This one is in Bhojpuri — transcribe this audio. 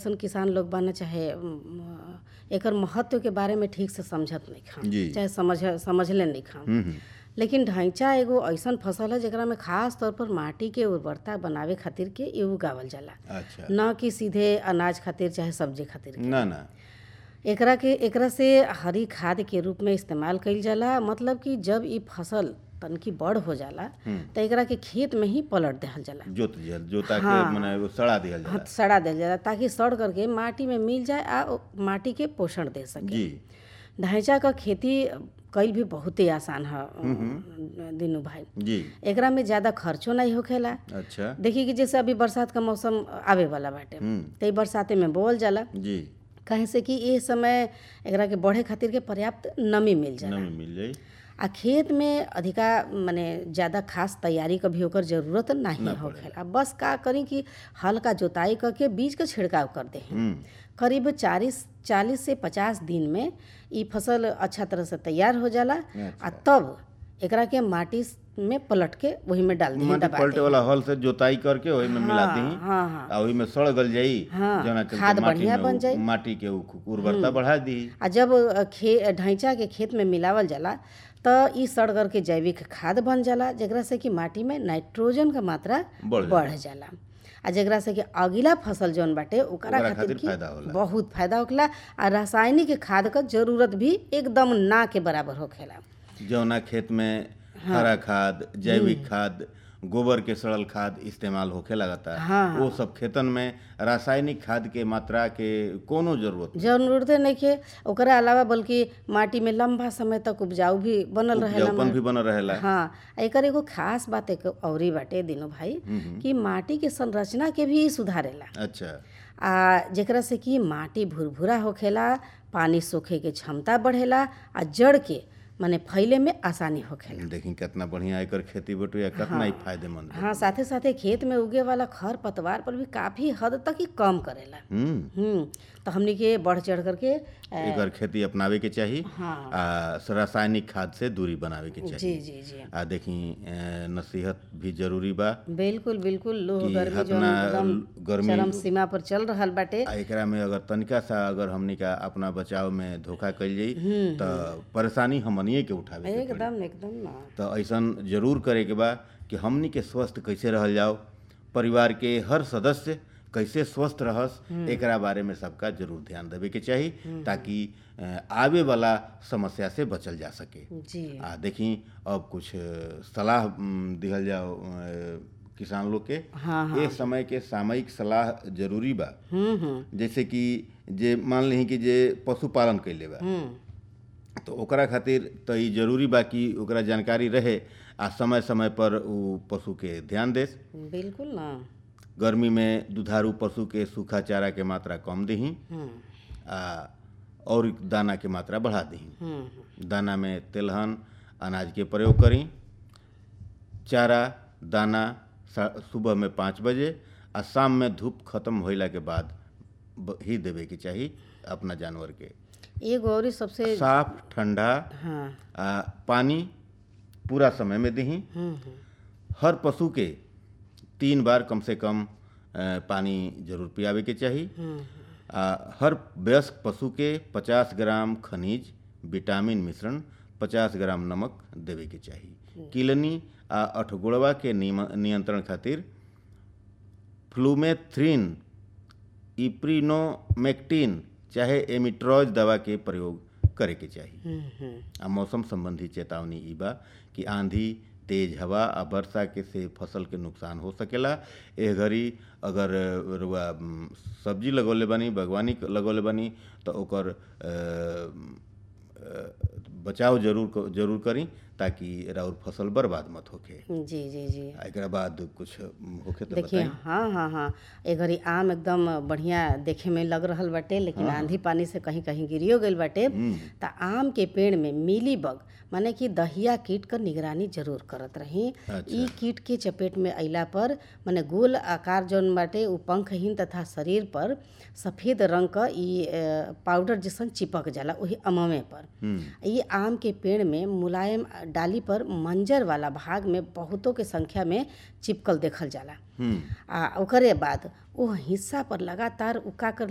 अइसन किसान लोग बाना चाहे अम, एकर महत्व के बारे में ठीक से समझत नइखन जी। चाहे समझ समझले नइखन हम्म, हम्म, लेकिन ढैंचा एगो अइसन फसल है जेकरा में खास तौर पर माटी के उर्वरता बनावे खातिर के इ उगावल जाला अच्छा न कि सीधे अनाज खातिर चाहे सब्जी खातिर ना ना एकरा के एकरा से हरी खाद के रूप में इस्तेमाल कईल जाला मतलब कि जब इ फसल तनकी बड़ हो जाला त एकरा के खेत में ही पलट देहल जाला जोत दिहल जोता के हाँ। मने वो सड़ा दिहल जाला हाथ सड़ा देल जाला ताकि सड़ करके माटी में मिल जाए आ ओ माटी के पोषण दे सके जी ढैंचा क खेती कईल भी बहुते आसान है दीनू भाई जी एकरा में ज्यादा खर्चो नहीं होखेला अच्छा देखिए कि जैसे अभी बरसात का मौसम आवे वाला बाटे हम्म, त इ बरसाते में बोअल जाला जी कहे से कि ए समय एकरा के बढ़े खातिर के पर्याप्त नमी मिल जाला नमी मिल जाई आ खेत में अधिका माने ज़्यादा खास तैयारी क भी ओकर जरूरत नहीं होखेला बस का करी कि हल्का जोताई करके बीज का छिड़काव कर दे हम्म, करीब चालीस चालीस से पचास दिन में ई फसल अच्छा तरह से तैयार हो जाला आ तब एकरा के माटी में पलट के वही में डाल दी माटी पलटे वाला हल से जोताई करके ओही में मिला दी हाँ हाँ आ ओही में सड़ गल जाई हाँ, जौना चलते खाद माटी बढ़िया में बन उ- जाई। माटी के उ- उर्वरता बढ़ा दी आ जब अ, खे ढैंचा के खेत में मिलावल जाला त ई सड़ करके जैविक खाद बन जाला जेकरा से कि माटी में नाइट्रोजन का मात्रा बढ़ बढ़ जाला आ जेकरा से कि अगिला फसल जौन बाटे ओकरा ओकरा खातिर खातिर की फायदा होला। बहुत फायदा होखेला आ रासायनिक खाद क जरूरत भी एकदम ना के बराबर होखेला जौना खेत में हरा खाद जैविक खाद गोबर के सड़ल खाद इस्तेमाल होखे लगता हाँ, वो सब खेतन में रासायनिक खाद के मात्रा के कोनो जरूरत जरूरते नइखे ओकरा अलावा बल्कि माटी में लंबा समय तक उपजाऊ भी बनल रहेला उपजाऊपन भी बनल रहेला हाँ आ एकर एगो खास बात एक औरी बाटे दिनो भाई कि माटी के संरचना के भी सुधारेला अच्छा आ जेकरा से कि माटी भुरभुरा होखेला पानी सोखे के क्षमता बढ़ेला आ जड़ के माने फैले में आसानी होखेला देखी कितना बढ़िया एकर खेती बटुया कितना ही फायदेमंद बा। हाँ साथे साथे खेत में उगे वाला खर पतवार पर भी काफी हद तक ही कम करेला हम्म हम्म तो हमनी के बढ़ चढ़ करके अ, एकर खेती अपनावे के चाही हाँ आ रासायनिक खाद से दूरी बनावे के चाही जी जी जी आ देखी अ, नसीहत भी जरूरी बा बिल्कुल बिल्कुल लोह कि गर्मी जो हतना एकदम गर्मी चरम सीमा पर चल रहल बाटे आ एकरा में अगर तनिका सा अगर हमनी का अपना बचाव में धोखा कइल जाई त परेशानी हमनिए के उठावे के पड़ी। एकदम एकदम ना तो ऐसन जरूर करे के बा कि हमनी के स्वस्थ कैसे रहल जाओ परिवार के हर सदस्य कैसे स्वस्थ रहस एकरा बारे में सबका जरूर ध्यान देवे के चाही ताकि अ, आवे वाला समस्या से बचल जा सके जी आ देखी अब कुछ अ, सलाह उम, दिहल जाओ अ, किसान लोग के हाँ ये समय के सामयिक सलाह जरूरी बा हम्म हम्म जैसे कि जे मान ली कि जे पशुपालन कैले बा हम्म तो ओकरा खातिर तो ई जरूरी बा कि ओकरा जानकारी रहे आ समय समय पर उ पशु के ध्यान देस बिल्कुल ना गर्मी में दुधारू पशु के सूखा चारा के मात्रा कम दही हम्म आ और दाना के मात्रा बढ़ा दही हम्म दाना में तेलहन अनाज के प्रयोग करी चारा दाना सा- सुबह में पाँच बजे आ शाम में धूप खत्म होइला के बाद ब- ही देवे के चाही अपना जानवर के एगो और ही सबसे साफ ठंडा हाँ आ पानी पूरा समय में दही हम्म हम्म हर पशु के तीन बार कम से कम अ, पानी जरूर पियावे के चाही हम्म आ हर वयस्क पशु के 50 ग्राम खनिज विटामिन मिश्रण 50 ग्राम नमक देवे के चाही किलनी आ अठगोड़वा के नियम- नियंत्रण खातिर फ्लूमेथ्रिन इप्रीनोमेक्टिन चाहे एमिट्रॉज दवा के प्रयोग करे के चाही हम्म हम्म आ मौसम संबंधी चेतावनी ई बा कि आंधी तेज हवा आ वर्षा के से फसल के नुकसान हो सकेला एह घड़ी अगर रुआ उम, सब्जी लगौले बानी बागवानी क- लगौले बानी तो ओकर अ, अ, बचाव जरूर क- जरूर करी ताकि राउर फसल बर्बाद मत होखे जी जी जी आ एकरा बाद कुछ उम, होखे तो देखिए बताई हाँ हाँ हाँ ए घड़ी आम एकदम बढ़िया देखे में लग रहल बाटे लेकिन आंधी पानी से कहीं कहीं गिरियो गइल बाटे त आम के पेड़ में मिली बग माने कि दहिया कीट क निगरानी जरूर करत रही ई कीट के चपेट में अइला पर माने गोल आकार जौन बाटे उ पंखहीन तथा शरीर पर सफेद रंग क ई अ, पाउडर जैसन चिपक जाला वही अममे पर ई आम के पेड़ में मुलायम डाली पर मंजर वाला भाग में बहुतों के संख्या में चिपकल देखल जाला हम्म आ ओकरे बाद ओ हिस्सा पर लगातार उ का कर